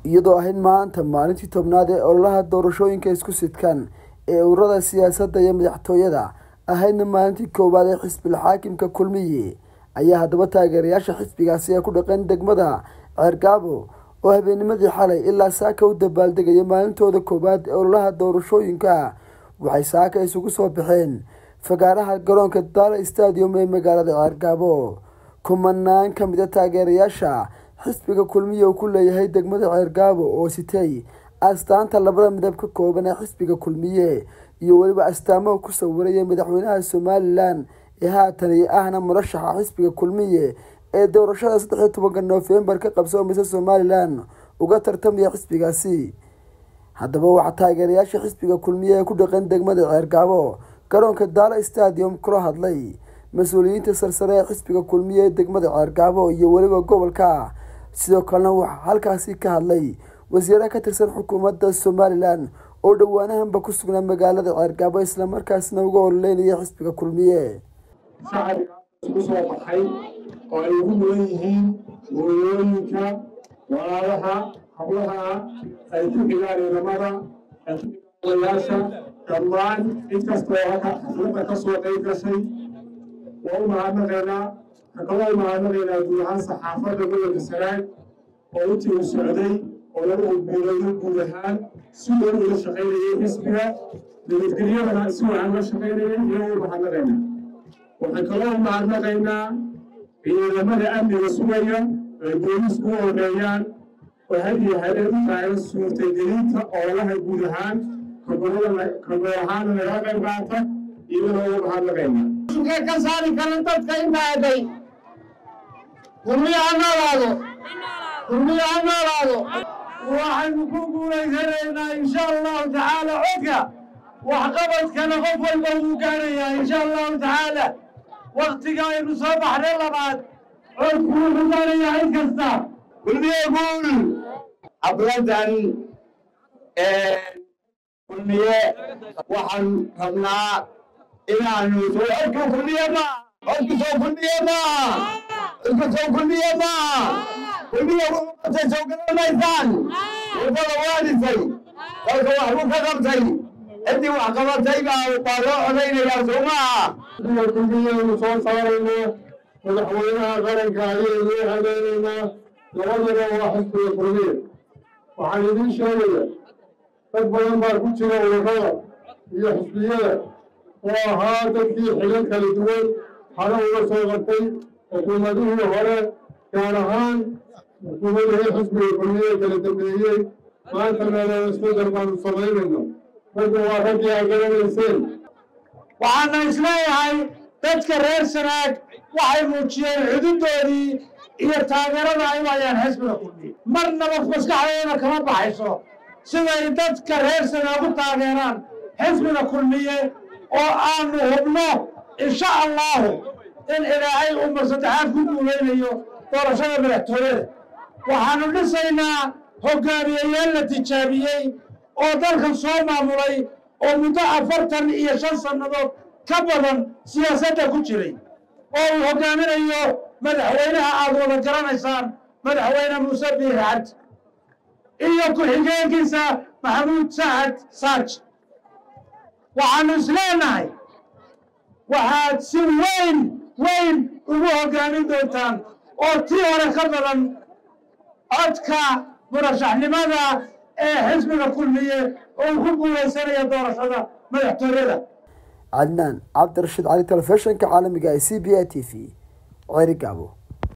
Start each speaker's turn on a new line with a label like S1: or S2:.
S1: iyadoo ahayd maanta maalintii tobnaad ee ololaha doorashooyinka isku sidkan ee ururada siyaasadda iyo madaxtooyada ahaydna maalintii koowaad ee xisbil xaakimka kulmiye ayaa haddaba taageerayaasha xisbigaasi ee ku dhaqan degmada ceergaabo oo habeennimadii xalay ilaa saaka u dabaaldegaya maalintooda koowaad ee ololaha doorashooyinka waxay saaka isugu soo baxeen fagaaraha garoonka daala stadium ee magaalada ceergaabo kumanaan ka mid a taageerayaasha xisbiga kulmiye uu ku leeyahay degmada ceergaabo oo sitay astaanta labada midab ka kooban ee xisbiga kulmiye iyo weliba astaamaha ku sawiraya madaxweynaha somalilan ee haatan iyo ahna murashaxa xisbiga kulmiye ee doorashada saddex iyo tobanka noofembar ka qabsoomaysa somalilan uga tartamaya xisbigaasi haddaba waxaa taageerayaasha xisbiga kulmiye ee ku dhaqan degmada ceergaabo garoonka daala stadium kula hadlay mas-uuliyiinta sarsare ee xisbiga kulmiye ee degmada ceergaabo iyo weliba gobolka sidoo kalena waxaa halkaasi ka hadlay wasiiraha ka tirsan xukuumadda somalilan oo dhowaanahanba ku sugnaa magaalada ceergaabo islamarkaasna uga ololeynaya xisbiga kulmiye
S2: shacabka isku soo baxay oo ay ugu mudan yihiin hooyooyinka walaalaha hablaha ay ku xigaan ciidamada odayaasha dhammaan inkastoo halka xafladda ka soo qayb gashay waa u mahadnaqaynaa hakaba u mahadnaqaynaa guud ahaan saxaafadda gobolka sanaag oo intii uu socday oo lagu hogguulayo guud ahaan si loo ula shaqaynayay xisbiga nabadgelyadana si waxaan la shaqaynayay iyagoo u mahadnaqaynaa waxaan kaloo u mahadnaqaynaa ciidamada amniga sugaya ay boolisku u horeeyaan oo had iyo habeen u taagan suurtagelinta oolaha guud ahaan kagoor ahaana naga qayb qaata iyagana ugu mahadnaqaynaa
S3: ka ka saari karan dadka imaaday kulmiye ha noolaado kulmiye ha noolaado waxaynu ku guulaysanaynaa insha allahu tacaala codka waxqabadkana qof walba wuu gaarayaa insha allahu tacaala waktiga aynu soo baxnay labaad codku wuxuu gaarayaa cid kasta
S4: kulmiye guul xabladan kulmiye waxaan rabnaa inaanu soo codka kulmiye ma codku soo kulmiye ma codku soo kulmiye ma kulmiye wuxuu qabtay soo garanaysaan wadada waadisay dalka wax buu ka qabtay ciddii wax qabatay baa baa loo codaynayaa soo maaha
S2: kulmiyaynu soo saarayno madaxweynaha qaranka ayaynu u hadaynaynaa labadaba waa xisbiga kulmiye waxaan idiin sheegaya dad badan baa ku jira ururada iyo xisbiyada oo ahaa dadkii xilal kala duwan hore uga soo qabtay xukuumadihii hore gaar ahaan xukuumadihii xisbiga kulmiye kala dambeeyey maanta meelada isbedel baanu samaynayno ragga waa raggii aa garanayseen
S3: waxaana isleeyahay dadka reer sanaag waxay muujiyeen xududoodii iyo taageerada ay u hayaan xisbiga kulmiye marnaba maskaxdooda kama baxayso siday dadka reer sanaag u taageeraan xisbiga kulmiye oo aanu hubno insha allahu in ilaahay uu mar saddexaad ku guulaynayo doorashada madaxtooyada waxaanu dhisaynaa hogaamiyeyaal la tijaabiyey oo dalkan soo maamulay oo muddo afartan iyo shan sannadood ka badan siyaasadda ku jiray oo uu hogaaminayo madaxweynaha aad wada garanaysaan madaxweyne muuse biixi cabdi iyo ku-xigeenkiisa maxamuud sacad saaj waxaanu isleenahay waxaad si weyn weyn ugu hogaamin doontaan oo tii hore ka badan codka murashaxnimada ee xisbiga kulmiye oo ku guulaysanaya doorashada madaxtooyada
S1: cadnaan cabdirashiid cali telefishinka caalamiga ee c b a t v ceerigaabo